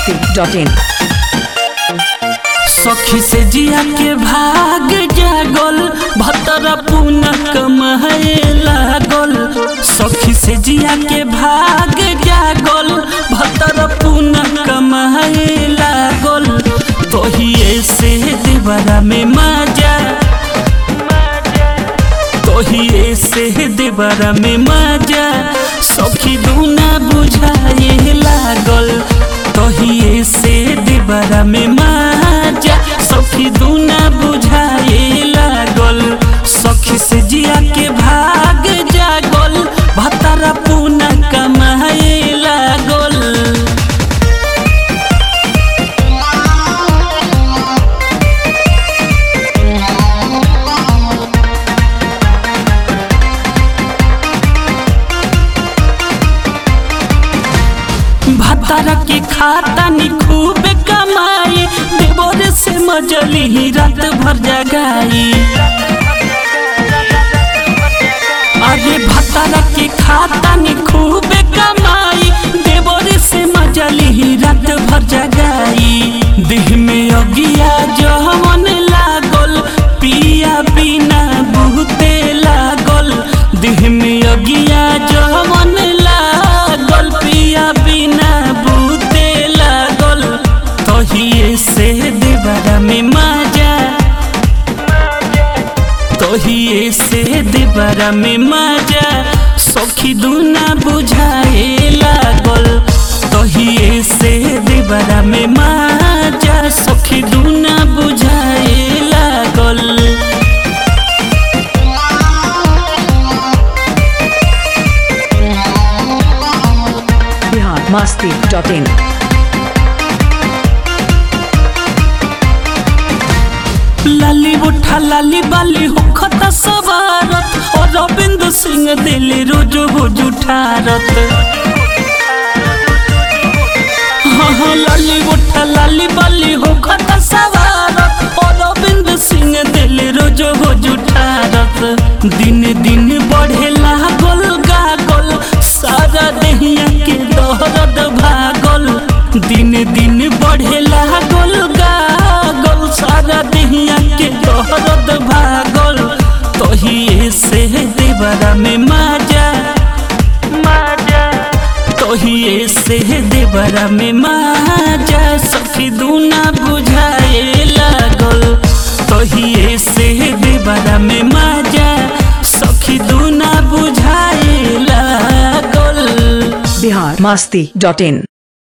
masti.in सखी से जिया के भाग जागल भतरा पुना कमाए लागल सखी से जिया के भाग जागल भतरा पुना कमाए लागल तोहिए से देवरा में मजा तोहिए से देवरा में मजा सखी दूना बुझाए लागल तोहिए से देवरा में मजा सखी दूना बुझाए लागल सखी से जिया के भाग जागल भतरा पुना कमाए लागल भतारा के खाता नी खूब कमाई देवर से मजली ही रात भर जगाई अरे भतारा के खाता नी खूब कमाई देवर से मजली ही रात भर जगाई देह में अगिया जवन लागल पिया बिना बहुते लागल देह में अगिया जवन लागल पिया बिना बहुते लागल तहिए से देवरा में मजा तोहिए से देवरा में मजा सखी दूना बुझाए लागल तोहिए से देवरा में मजा सखी दूना बुझाए लागल Bihar masti.in लाली उठा लाली बाली होखत सवारत और रविंद्र सिंह दिल रोजो बोझ उठारत हाँ हाँ लाली उठा लाली बाली होखत सवारत और रविंद्र सिंह दिल रोजो बोझ उठारत दिन दिन बढ़े लागल गागल सारा देहिया के दहरद भागल दिन दिन बढ़े लागल गागल सारा देहिया के दहरद भागल तोहिए से देवरा में मजा मजा तोहिए से देवरा में मजा सखी दूना बुझाए लागल तोहिए से देवरा में मजा सखी दूना बुझाए लागल Bihar masti.in